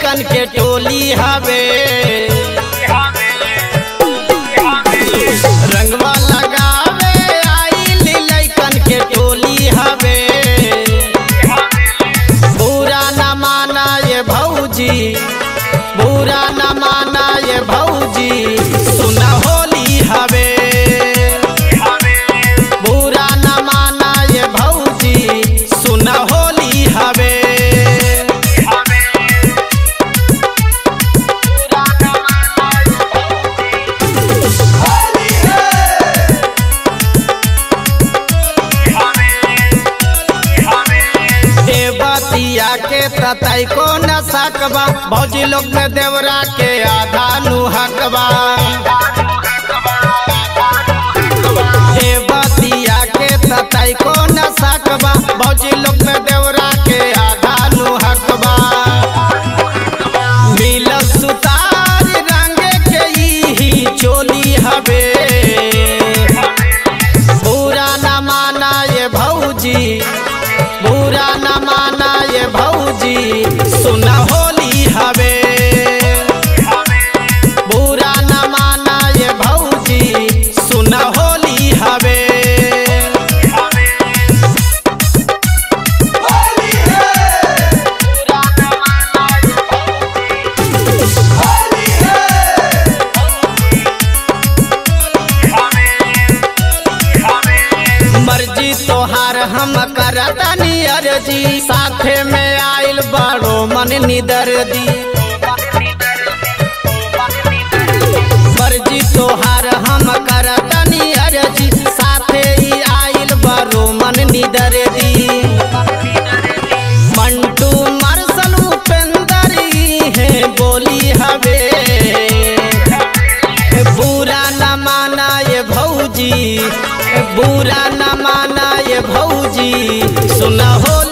लैकन के टोली हवे रंगवा लगावे आइल लैकन के टोली हवे बुरा न माना ये भौजी बुरा न माना ये भौजी सुन होली हवे बुरा न माना ये भौजी सुन होली हवे देवतिया के ततई को न सकबा भौजी लोग में देवरा के आधा नुहकबा देवतिया के ततई को न सकबा भौजी लोग में देवरा के आधा नुहकबा मिलल सुतार रंग के ही चोली हवे बुरा न माना ये भौजी बुरा न माना ये भौजी सुन होली हवे बुरा न माना ये भौजी सुन होली हवे मर्जी तोहार हम करतनी अर्जी साथे में आइल बड़ो मन निदर दी मर्जी तोहार हम करतनी अर्जी साथे ही आइल बड़ो मन निदर दी मंटू मरसल उपेंद्र ही है बोली हवे बुरा न माना ये भौजी बुरा न माना ये भौजी सुन होली